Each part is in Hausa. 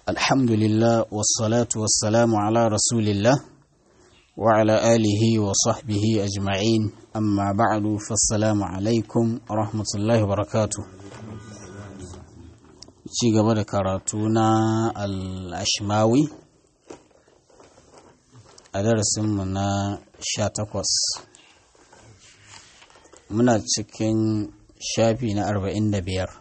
الحمد لله والصلاة والسلام على رسول الله وعلى آله وصحبه أجمعين أما بعد فالسلام عليكم ورحمة الله وبركاته ci gaba da karatu na al'ashmawi a darasinmu na sha takwas muna cikin shafi na arba'in da biyar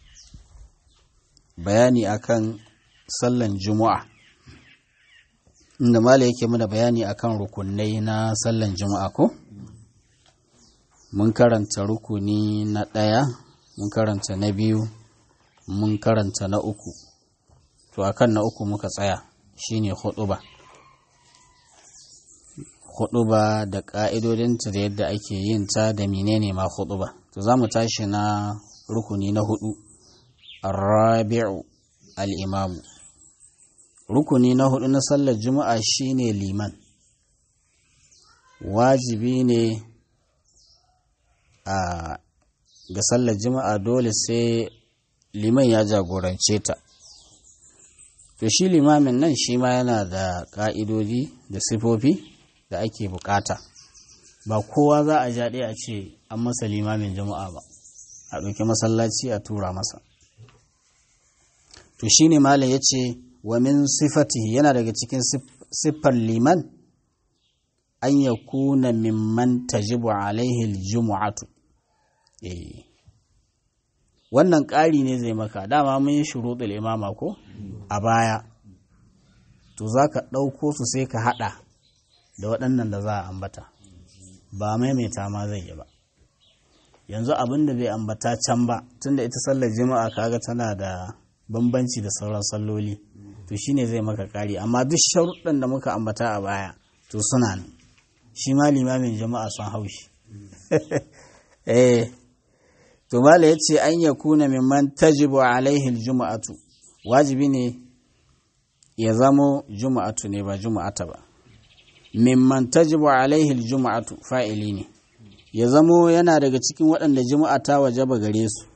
bayani akan sallan juma'a inda mala yake muna bayani akan rukunai na sallan juma'a ko mun karanta rukuni na ɗaya mun karanta na biyu mun karanta na uku to akan na uku muka tsaya shine huɗuba huɗuba da ƙa'idodinta da yadda ake yin ta da menene ma huɗuba to za mu tashi na rukuni na hudu rabi'u al'imamu rukuni na hudu na sallar juma'a shine liman wajibi ne a ga sallar juma'a dole sai liman ya jagorance ta to shi limamin nan shi ma yana da ƙa'idodi da sifofi da ake bukata ba kowa za a jaɗe a ce an masa limamin juma'a ba a ɗauki masallaci a tura masa to shi ne malam ya ce wa min sifatihi yana daga cikin siffar liman an ya kuna mimman tajibu alaihi jumu'atu eh wannan ƙari ne zai maka dama mun yi shuruɗul imama ko a baya to za ka ɗauko su sai ka haɗa da waɗannan da za a ambata ba maimaita ma zai yi ba yanzu abin da bai ambata can ba tunda ita sallar jima'a kaga tana da bambanci da sauran salloli to shine zai maka ƙari amma duk sharuɗan da muka ambata a baya to suna nan shi ma limamin jama'a sun haushi eh to mala yace an yakuna mimman tajibu alaihi aljum'atu wajibi ne ya zamo juma'atu ne ba juma'ata ba mimman tajibu alaihi aljum'atu fa'ili ne ya zamo yana daga cikin waɗanda juma'a ta wajaba gare su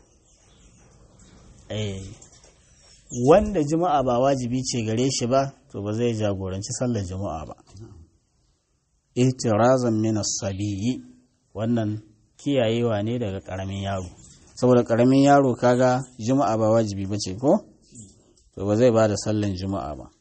eh wanda juma'a ba wajibi ce gare shi ba to ba zai jagoranci sallar juma'a ba ihtirazan min as-sabiyyi wannan kiyayewa ne daga ƙaramin yaro saboda ƙaramin yaro kaga juma'a ba wajibi ba ce ko to ba zai ba da sallan juma'a ba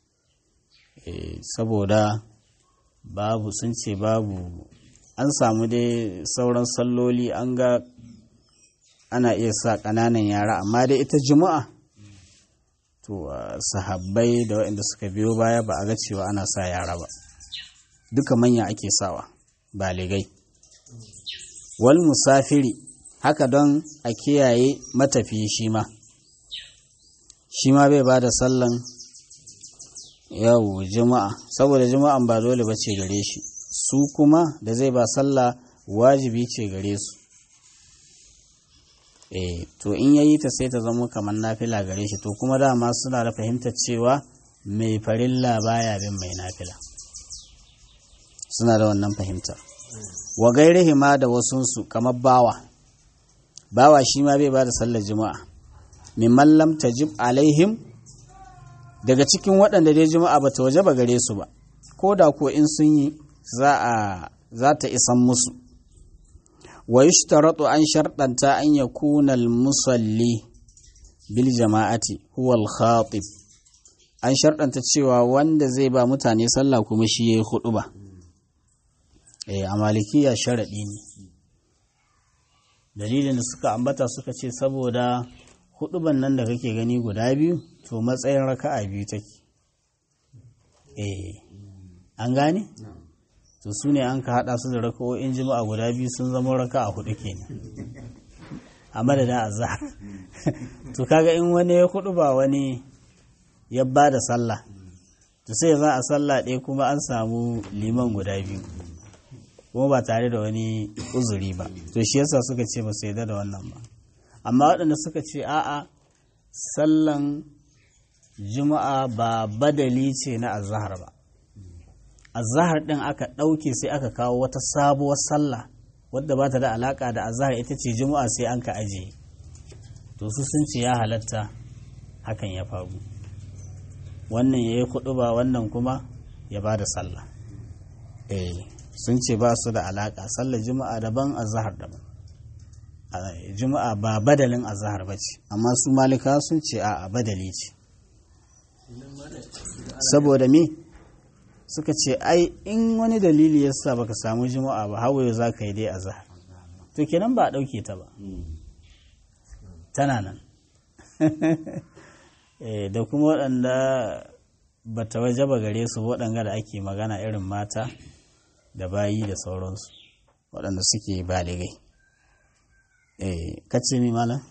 saboda babu sun ce babu an samu dai sauran salloli an ga ana iya sa ƙananan yara amma dai ita juma'a to sahabbai da waɗanda suka biyo baya ba a ga cewa ana sa yara ba duka manya ake sawa baligai wal musafiri haka don a kiyaye matafiyi shi ma shi ma bai ba da sallan yau juma'a saboda juma'an ba dole ba ce gare shi su kuma da zai ba sallah wajibi ce gare su eh to in yayi ta sai ta zama kamar nafila gare shi to kuma dama suna da fahimtar cewa mai farilla baya bin mai nafila suna da wannan fahimtar wa gairihi ma da wasunsu kamar bawa bawa shi ma bai ba da sallar juma'a mimman lam tajib alaihim daga cikin waɗanda dai juma'a ba ta waje ba gare su ba ko da ko in sun yi za ta isan musu wa yushtaratu an sharɗanta an yakuna musalli bil jama'ati huwa al-khatib an sharɗanta cewa wanda zai ba mutane sallah kuma shi yayi hudu ba eh a malikiya sharaɗi ne dalilin da suka ambata suka ce saboda huduban nan da kake gani guda biyu to matsayin raka'a biyu take eh an gane to su ne an ka hada su da raka'o'in jima'a guda biyu sun zama raka'a hudu kenan a madadin azhar to kaga in wani ya hudu ba wani ya ba da sallah to sai za a sallah ɗaya kuma an samu liman guda biyu kuma ba tare da wani uzuri ba to shi yasa suka ce ba su yarda da wannan ba amma waɗanda suka ce a'a sallan juma'a ba badali ce na azahar ba azahar ɗin aka ɗauke sai aka kawo wata sabuwar sallah wadda ba ta da alaƙa da azahar ita ce juma'a sai an ka ajiye to su sun ce ya halatta hakan ya faru wannan ya yi kuɗu ba wannan kuma ya ba da sallah eh sun ce ba su da alaƙa sallar juma'a daban azahar daban juma'a ba badalin azahar ba ce amma su malika sun ce a badali ce saboda me suka ce ai in wani dalili ya sa baka samu juma'a ba hawaye za ka yi dai azahar to kenan ba a ɗauke ta ba tana nan da kuma waɗanda ba ta waje ba gare su waɗanga da ake magana irin mata da bayi da sauransu waɗanda suke baligai kace mi malam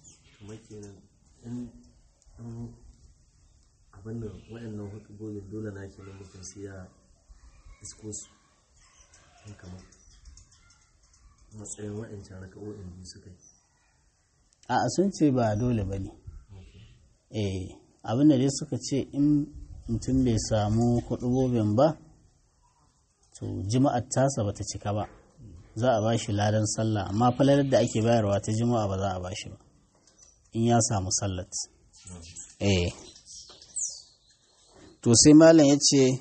abin da waɗannan hukubobin dole na ke mutum sai ya isko su in kamar matsayin waɗancan raka'o'in biyu suka yi a sun ce ba dole ba ne eh abin da dai suka ce in mutum bai samu hudubobin ba to jima'ar tasa bata cika ba za a bashi ladan sallah amma falalar da ake bayarwa ta jima'a ba za a bashi ba in ya samu sallat eh to sai malam ya ce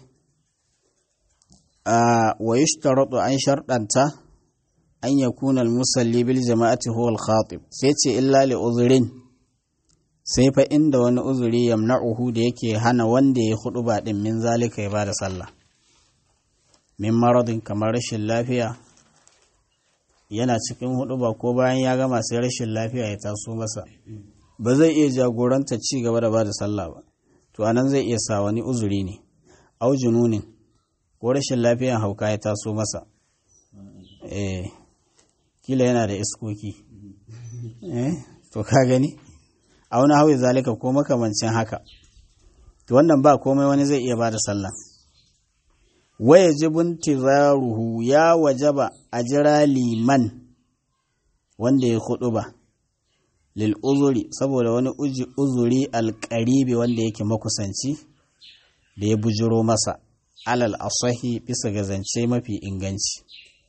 a wa yushtaratu an sharɗanta an yakuna al-musalli bil jama'ati huwa al-khatib sai ce illa li uzrin sai fa inda wani uzuri yamna'uhu da yake hana wanda ya hudu ba din min zalika ya bada sallah min maradin kamar rashin lafiya yana cikin hudu ba ko bayan ya gama sai rashin lafiya ya taso masa ba zai iya jagoranta ci gaba da bada sallah ba to anan zai iya sa wani uzuri ne au jununin ko rashin lafiyan hauka ya taso masa eh kila yana da iskoki eh to ka gani a wani hawi zalika ko makamancin haka to wannan ba komai wani zai iya bada sallah waya jibin tizaruhu ya wajaba a jira liman wanda ya hudu ba lil uzuri saboda wani uzuri alƙaribi wanda yake makusanci da ya bujiro masa alal asahi bisa ga zance mafi inganci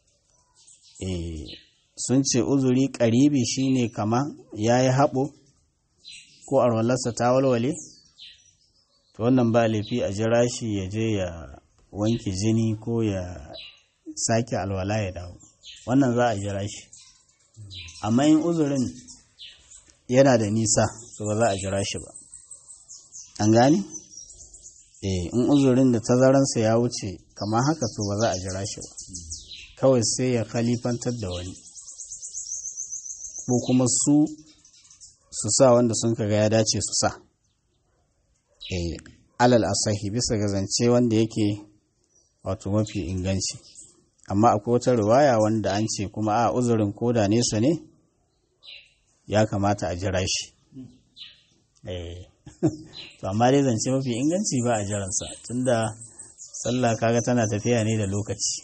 sun ce uzuri ƙaribi shine kama ya yi haɓo ko arwalarsa ta walwale to wannan ba laifi a jira shi ya je ya wanke jini ko ya sake alwala ya dawo wannan za a jira shi amma in uzurin yana da nisa to ba za a jira shi ba an gane eh in uzurin da tazaransa ya wuce kamar haka to ba za a jira shi ba kawai sai ya khalifantar da wani ko kuma su su sa wanda sun kaga ya dace su sa eh alal asahi bisa ga zance wanda yake wato mafi inganci amma akwai wata riwaya wanda an ce kuma a uzurin koda nesa ne ya kamata a jira shi to amma dai zance mafi inganci ba a jiransa tunda sallah kaga tana tafiya ne da lokaci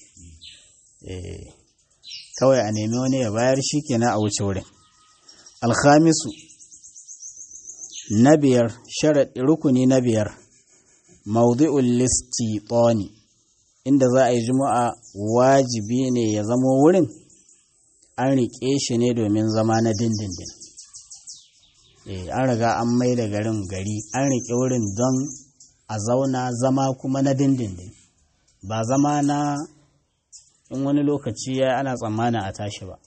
kawai a nemi wani ya bayar shi kenan a wuce wurin alhamisu na biyar sharaɗi rukuni na biyar maudu'ul listi tsoni inda za a yi juma'a wajibi ne ya zama wurin an riƙe shi ne domin zama na dindindin an riga an mai da garin gari an riƙe wurin don a zauna zama kuma na dindindin ba zama na in wani lokaci ya ana tsammanin a tashi ba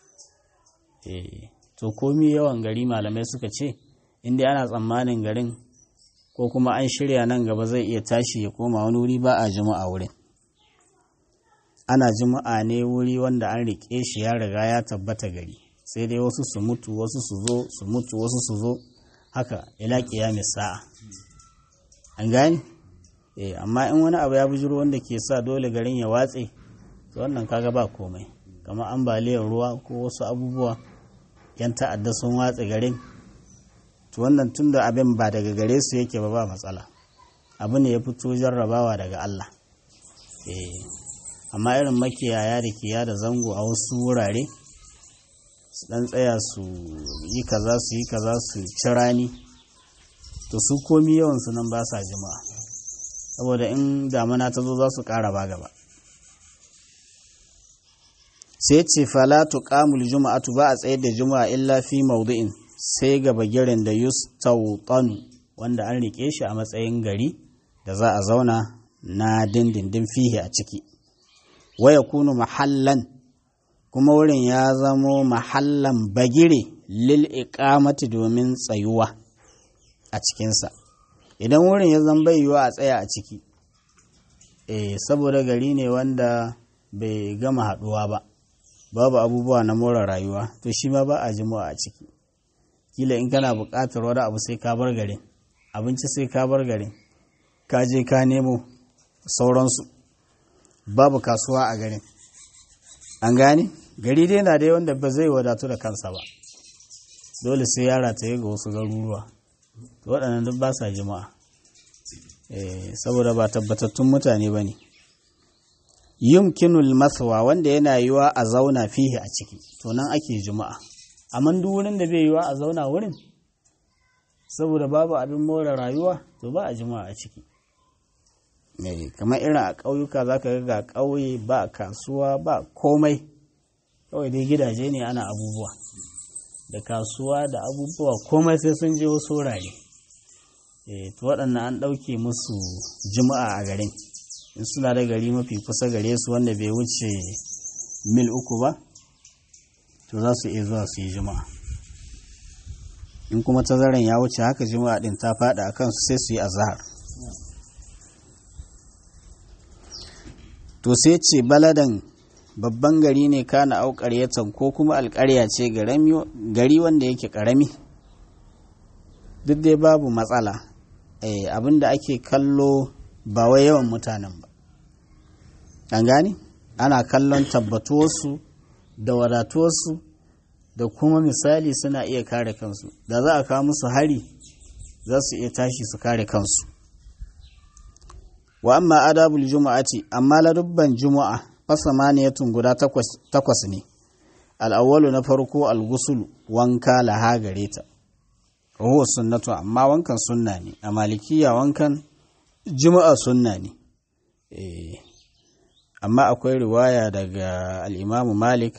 to komi yawan gari malamai suka ce inda ana tsammanin garin ko kuma an shirya nan gaba zai iya tashi ya koma wani wuri ba a juma'a wurin ana juma'a ne wuri wanda an riƙe shi ya riga ya tabbata gari sai dai wasu su mutu wasu su zo su mutu wasu su zo haka ila kiyami sa'a an gani eh amma in wani abu ya bujiro wanda ke sa dole garin ya watse to wannan kaga ba komai kamar ambaliyar ruwa ko wasu abubuwa yan ta'adda sun watse garin to wannan tunda abin ba daga gare su yake ba ba matsala abu ne ya fito jarrabawa daga Allah eh amma irin makiyaya da kiya da zango a wasu wurare su dan tsaya su yi kaza su yi kaza su ci rani to su komi yawan su nan ba sa jima'a saboda in damana ta zo za su ƙara ba gaba sai ce fala tuqamul juma'atu ba a tsayar da juma'a illa fi mawdu'in sai ga bagirin da yustawtan wanda an rike shi a matsayin gari da za a zauna na dindindin fihi a ciki waya kunu mahallan kuma wurin ya zamo mahallan bagire lil iqamati domin tsayuwa a cikinsa idan wurin ya zama bai yiwa a tsaya a ciki eh saboda gari ne wanda bai gama haɗuwa ba babu abubuwa na more rayuwa to shi ma ba a jima'a a ciki kila in kana buƙatar wani abu sai ka bar garin abinci sai ka bar garin ka je ka nemo sauransu babu kasuwa a garin an gane gari dai na dai wanda ba zai wadatu da kansa ba dole sai yara ta yi ga wasu garuruwa waɗannan duk ba sa jima'a saboda ba tabbatattun mutane ba ne yumkinul maswa wanda yana yiwa a zauna fihi a ciki to nan ake juma'a amma duk wurin da bai yiwa a zauna wurin saboda babu abin more rayuwa to ba a juma'a a ciki kamar irin a ƙauyuka za ka ga ƙauye ba kasuwa ba komai kawai dai gidaje ne ana abubuwa da kasuwa da abubuwa komai sai sun je wasu wurare to waɗannan an ɗauke musu juma'a a garin in suna da gari mafi kusa gare su wanda bai wuce mil uku ba to za su iya zuwa su yi juma'a in kuma tazaran ya wuce haka juma'a din ta faɗa a kansu sai su yi azahar to sai ce baladan babban gari ne kana au ƙaryatan ko kuma alƙarya ce gari wanda yake ƙarami duk dai babu matsala abin da ake kallo ba wai yawan mutanen ba an gane ana kallon tabbatuwarsu da wadatuwarsu da kuma misali suna iya kare kansu da za a kawo musu hari za su iya tashi su kare kansu wa amma adabul juma'ati amma ladubban juma'a fasamaniyatun guda takwas ne al'awwalu na farko al-gusul wanka laha gare ta huwa sunnatu amma wankan sunna ne a malikiya wankan juma'a sunna ne amma akwai riwaya daga al'imamu malik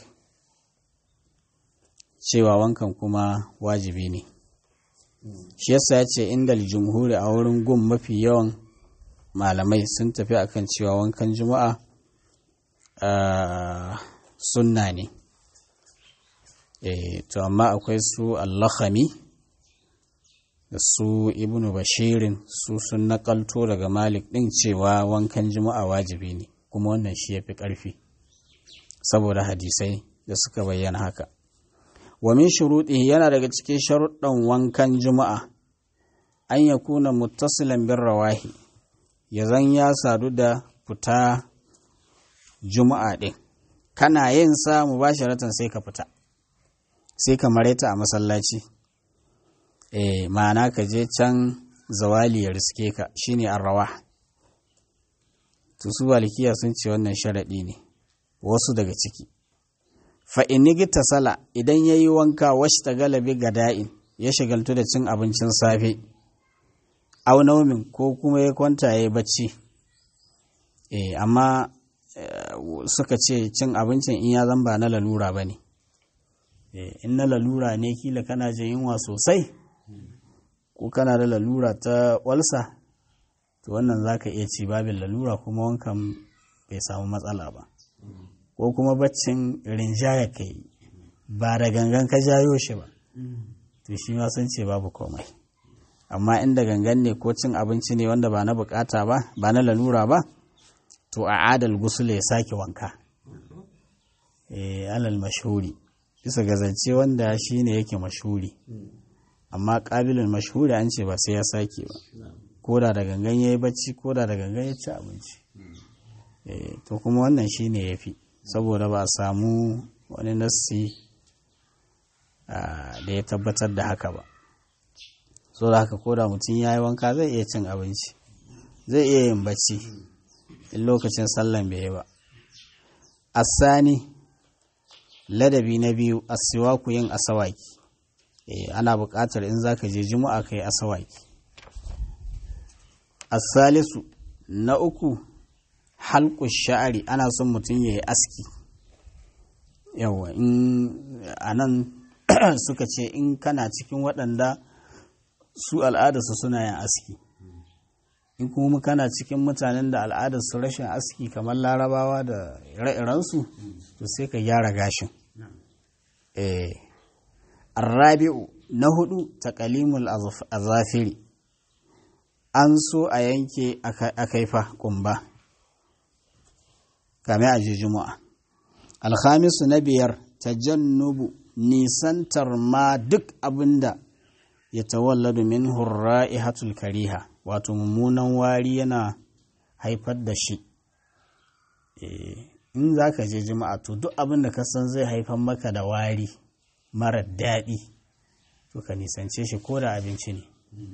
cewa wankan kuma wajibi ne shi yasa ya ce inda jumhuri a wurin gun mafi yawan malamai sun tafi akan cewa wankan juma'a sunna ne to amma akwai su allakhami da su ibnu bashirin su sun nakalto daga malik ɗin cewa wankan juma'a wajibi ne kuma wannan shi ya fi ƙarfi saboda hadisai da suka bayyana haka wa min shuruɗi yana daga cikin sharuɗan wankan juma'a an ya kuna muttasilan bin rawahi ya zan ya sadu da fita juma'a ɗin kana yin sa mubasharatan sai ka fita sai ka mareta a masallaci eh ma'ana ka je can zawali ya riske ka shine arrawa to su walikiya sun ce wannan sharaɗi ne wasu daga ciki fa inigita sala idan ya yi wanka wasu ta galabi gada'in ya shagaltu da cin abincin safe au naumin ko kuma ya kwanta ya yi bacci eh amma suka ce cin abincin in ya zamba na lalura ba ne in na lalura ne kila kana jin yunwa sosai ko kana da lalura ta walsa to wannan za ka iya ci babin lalura kuma wankan bai samu matsala ba ko kuma baccin rinjaya ka yi ba da gangan ka jayo shi ba to shi ma sun ce babu komai amma inda gangan ne ko cin abinci ne wanda ba na bukata ba ba na lalura ba to a adal gusula ya sake wanka eh alal mashhuri bisa gazance wanda shi ne yake mashhuri amma ƙabilin mashhuri an ce ba sai ya sake ba ko da da gangan ya yi bacci ko da da gangan ya ci abinci to kuma wannan shi ne ya fi saboda ba a samu wani nassi da ya tabbatar da haka ba so da haka ko da mutum ya yi wanka zai iya cin abinci zai iya yin bacci in lokacin sallan bai yi ba asani ladabi na biyu asiwaku yin asawaki ana buƙatar in za ka je juma'a ka yi asawaki asalisu na uku halku sha'ari ana son mutum ya yi aski yawa in a nan suka ce in kana cikin waɗanda su al'adarsu suna yin aski in kuma kana cikin mutanen da al'adarsu rashin aski kamar larabawa da ire-irensu to sai ka gyara gashin eh arrabi'u na hudu taqalimul azafiri an so a yanke a kaifa kumba kame a juma'a alhamisu na biyar tajannubu nisantar ma duk abinda ya tawalladu min hurra'ihatul kariha wato mummunan wari yana haifar da shi in za ka je juma'a to duk abin da ka san zai haifar maka da wari mara daɗi to ka nisance shi ko da abinci ne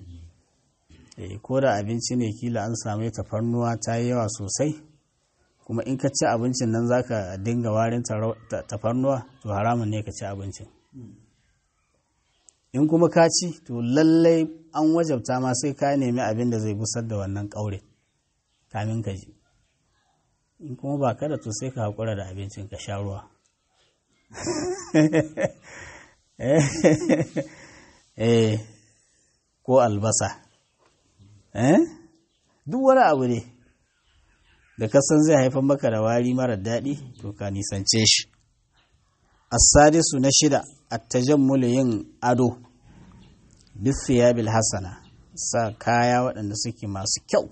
ko da abinci ne kila an same tafarnuwa ta yi yawa sosai kuma in ka ci abincin nan za ka dinga warin tafarnuwa to haramun ne ka ci abincin in kuma ka ci to lallai an wajabta ma sai ka nemi abin da zai busar da wannan ƙaure kamin ka ji in kuma ba kada to sai ka haƙura da abincin ka sha ruwa eh ko albasa eh duk wani abu ne da kasan zai haifar maka da wari mara daɗi to ka nisance shi asadisu na shida attajammulu yin ado bisiyabil hasana sa kaya waɗanda suke masu kyau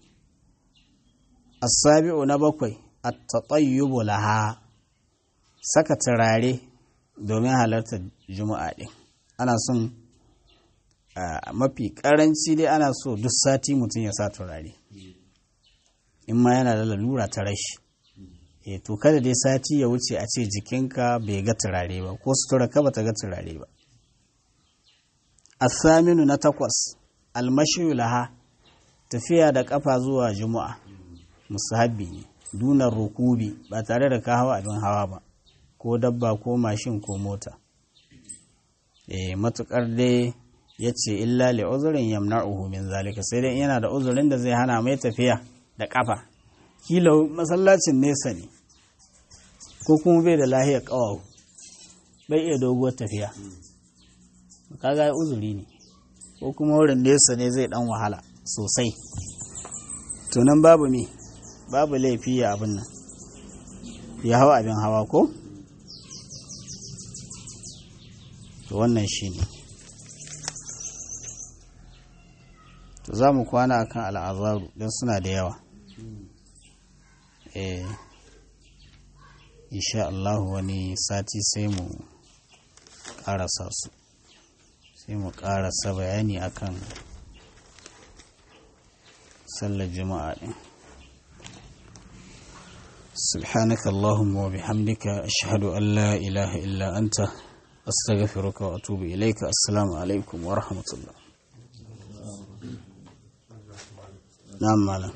asabi'u na bakwai at-tatayyubu laha saka turare domin halartar juma'a ɗin ana son mafi ƙaranci dai ana so duk sati mutum ya sa turare in ma yana da lalura ta rashi e to kada dai sati ya wuce a ce jikinka bai ga turare ba ko sutura ka bata ga turare ba asaminu na takwas almashiyu laha tafiya da kafa zuwa juma'a musahabi ne dunar rukubi ba tare da ka hawa abin hawa ba ko dabba ko mashin ko mota e matukar dai ya ce illa li uzurin yamna'uhu min zalika sai dai yana da uzurin da zai hana mai tafiya da kafa kila masallacin nesa ne ko kuma bai da lahiyar ƙawawu bai iya doguwar tafiya kaga uzuri ne ko kuma wurin nesa ne zai dan wahala sosai tunan babu me babu laifi ya abin nan ya hawa abin hawa ko to wannan shi ne to za mu kwana akan al'azaru don suna da yawa eh insha Allah wani sati sai mu karasa su sai mu karasa bayani akan sallar juma'a din سبحانك اللهم وبحمدك أشهد أن لا إله إلا أنت أستغفرك وأتوب إليك السلام عليكم ورحمة الله نعم مالا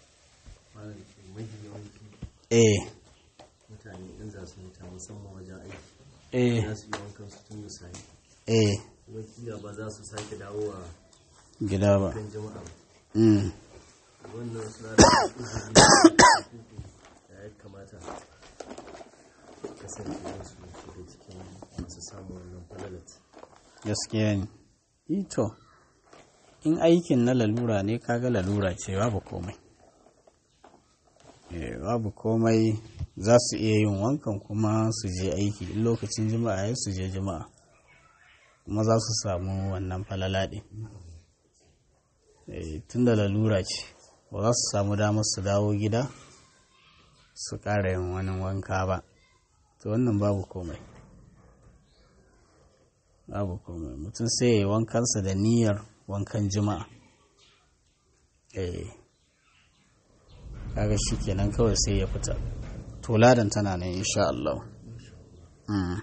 إيه mutane in za su mutu musamman wajen aiki eh za su yi wankan su tun da safe eh kuma kila ba za su sake dawowa gida ba kan jama'a ba. mm. wannan suna da uzuri da ya kamata kasance su shiga cikin masu samun wannan falalat gaskiya ne ito in aikin na lalura ne kaga lalura ce babu komai eh babu komai za su iya yin wankan kuma su je aiki in lokacin jima'a ya su je jima'a kuma za su samu wannan falala ɗin eh tun da lalura ce ba za su samu damar su dawo gida su ƙara yin wani wanka ba to wannan babu komai babu komai mutum sai ya yi wankansa da niyyar wankan jima'a eh kaga shi kenan kawai sai ya fita to ladan tana nan insha Allah mm.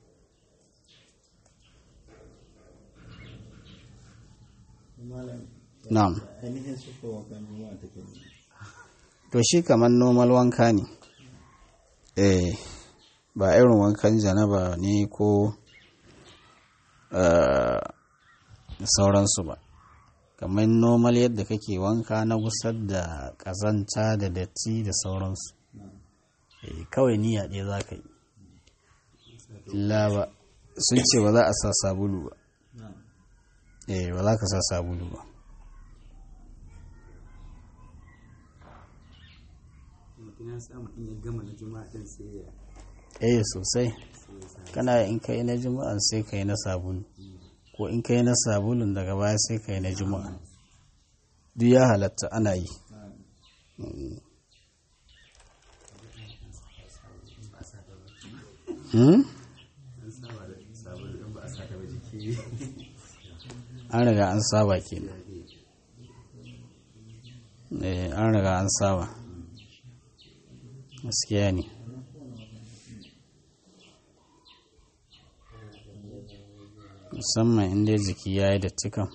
na'am ainihin sufa wankan juma'a take ne to shi kamar normal wanka ne eh ba irin wankan janaba ne ko eh, da sauransu ba kamar normal yadda kake wanka na gusar da ƙazanta da datti da sauransu eh, kawai niyya ɗaya za ka yi illa ba sun ce ba za a sa sabulu ba eh ba za ka sa sabulu ba mutum ya samu in ya gama na juma'a din sai ya eh sosai sai ya sa kana in ka yi na juma'an sai ka yi na sabulu ko in ka yi na sabulun daga baya sai ka yi na juma'a duk ya halatta ana yi Hmm? an saba da sabon in ba a sa ta ba jiki an riga an saba kenan eh an riga an saba gaskiya ne musamman inda jiki ya yi datti kan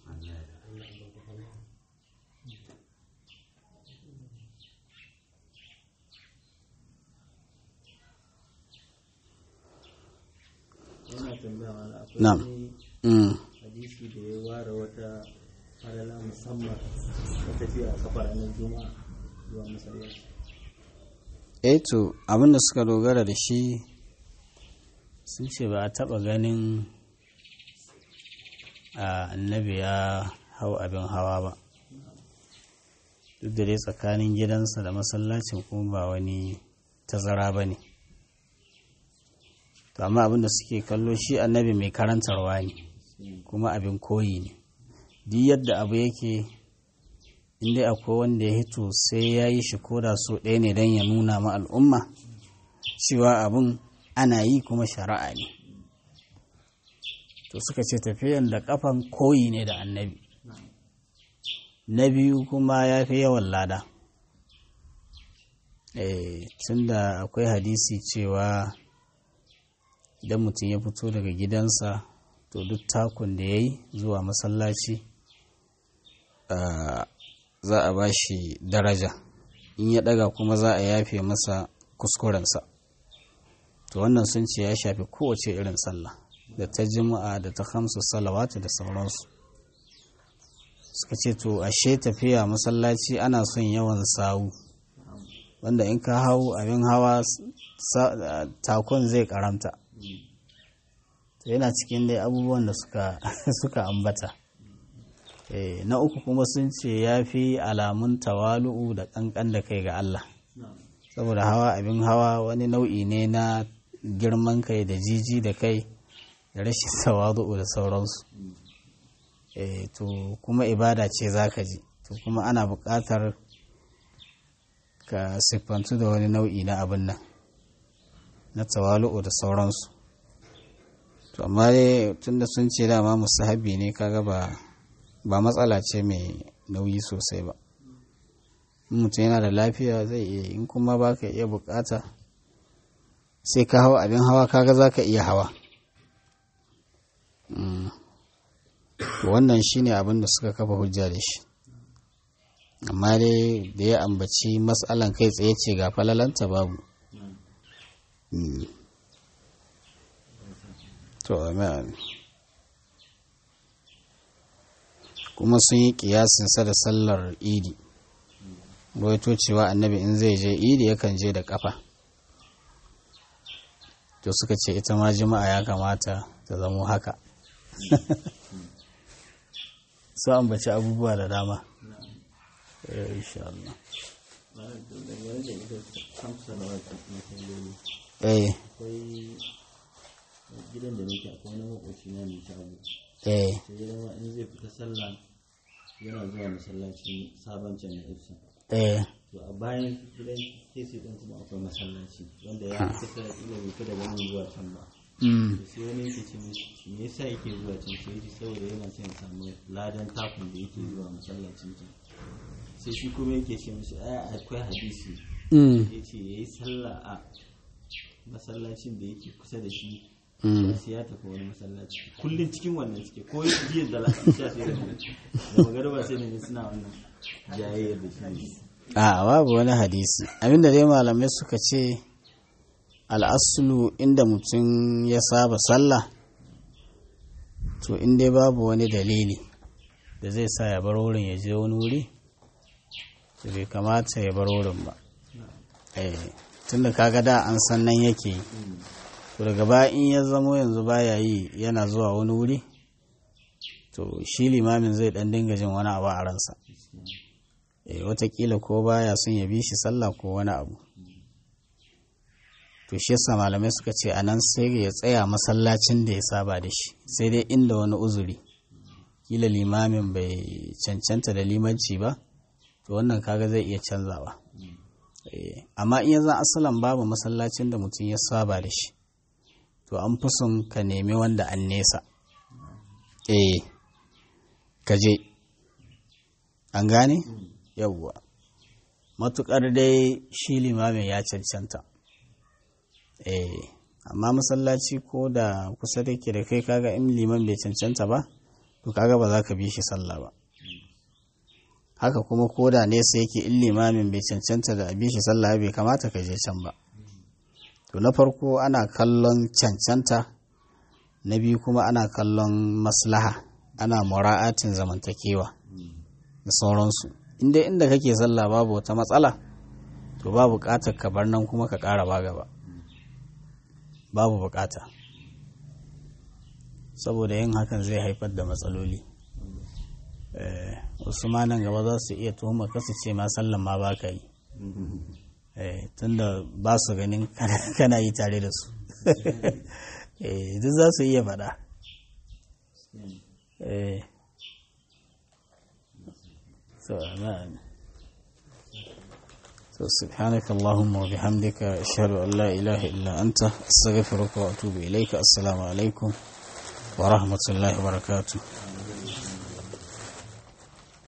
yana tambaya mana akwai Na'am. wani Mm. hadisi da ya ware wata falala musamman ta tafiya a kafa ranar juma'a zuwa masallaci eh to abinda suka dogara da shi sun ce ba a taba ganin a annabi ya hau abin hawa ba duk da dai tsakanin gidansa da masallacin kuma ba wani tazara ba ne to amma abinda suke kallo shi annabi mai karantarwa ne kuma abin koyi ne duk yadda abu yake inda akwai wanda ya hito sai ya yi shi koda so ɗaya ne don ya nuna ma al'umma cewa abin ana yi kuma shari'a ne to suka ce tafiyan da kafan koyi ne da annabi na biyu kuma ya fi yawan lada eh tunda akwai hadisi cewa idan mutum ya fito daga gidansa to duk takun da ya yi zuwa masallaci ah, za a ba shi daraja in ya daga kuma za a yafe masa kuskurensa to wannan sun ce ya shafi kowace irin sallah da ta jima'a da ta hamsu salawatu da sauransu suka ce to ashe tafiya masallaci ana son yawan sawu wanda in ka hau abin hawa sa- takon zai karamta to yana cikin dai abubuwan da suka, suka ambata Eh, na uku kuma sun ce ya fi alamun tawalu'u da ƙanƙan da kai ga Allah saboda hawa abin hawa wani nau'i ne na girman kai da jiji da kai da rashin tawalu'u da sauransu Eh, to kuma ibada ce za ka ji to kuma ana buƙatar ka siffantu da wani nau'i na abin nan na tawalu'u da sauransu to amma dai tunda sun ce dama musahabi ne kaga ba ba matsala ce mai nauyi sosai ba in mutum yana da lafiya zai iya yi, in kuma ba ka iya bukata sai ka hawa abin hawa kaga za ka iya hawa Mm. To wannan shine abin da suka kafa hujja da shi amma dai da ya ambaci matsalan kai tsaye ce ga falalanta babu Mm. to amen kuma sun yi kiyasinsa da sallar idi rawaito cewa annabi in zai je idi yakan je da kafa to suka ce ita ma jima'a ya kamata ta zamo haka su ambaci abubuwa da dama Eh, insha Allah Malam, to dangane da ita hamsu salawatu na salloli eh akwai gidan da nake akwai wani makoci na mai shago eh sai ya zama in zai fita sallah yana zuwa masallacin sabon can na ifsa eh to a bayan gidan kesi din kuma akwai masallaci wanda ya fi kusa da ila bai fi daga nan zuwa can ba mm, to sai wani yake ce mishi me yasa yake zuwa can sai yake saboda yana son ya samu ladan takun da yake zuwa masallacin can sai shi kuma yake ce mishi ai akwai hadisi mm, ya ce ya yi sallah a masallacin da yake kusa da shi mm. sai ya tafi wani masallaci kullum cikin wannan suke ko jiya da lafiya sai da da magarba sai da ne suna wannan jayayyar da shi a babu wani hadisi abinda dai malamai suka ce al'asulu inda mutum ya saba sallah to in dai babu wani dalili da zai sa ya bar wurin ya je wani wuri to bai kamata ya bar wurin ba eh tunda kaga da an san nan yake yi to daga baya in ya zamo yanzu baya yi yana zuwa wani wuri to shi limamin zai dan dinga jin wani abu a ransa eh watakila ko baya son ya bi shi sallah ko wani abu to shi yasa malamai suka ce a nan sai ya tsaya masallacin da ya saba da shi sai dai inda wani uzuri kila limamin bai cancanta da limanci ba to wannan kaga zai iya canzawa Eh, amma in ya zan asalan babu masallacin da mutum ya saba da shi to an fi son ka nemi wanda an nesa eh ka je an gane yawwa matukar dai shi limamin ya cancanta eh amma masallaci ko da kusa da ke da kai kaga in liman bai cancanta ba to kaga ba za ka bi shi sallah ba haka kuma ko da nesa yake in limamin bai cancanta da bi shi sallah bai kamata ka je can ba to na farko ana kallon cancanta na biyu kuma ana kallon maslaha ana mura'atin zamantakewa da sauransu inda inda kake sallah babu wata matsala to babu buƙatar ka bar nan kuma ka ƙara ba gaba babu buƙata saboda yin hakan zai haifar da matsaloli Eh, wasu ma nan gaba za su iya tuhuma kasu ce ma sallan ma ba ka yi Eh, tunda ba su ganin kana- kana yi tare da su Eh, duk za su iya faɗa Eh. so na so subhanaka allahumma wa bihamdika ashhadu an la ilaha illa anta astaghfiruka wa atubu ilayka assalamu alaikum wa rahmatullahi wa barakatuh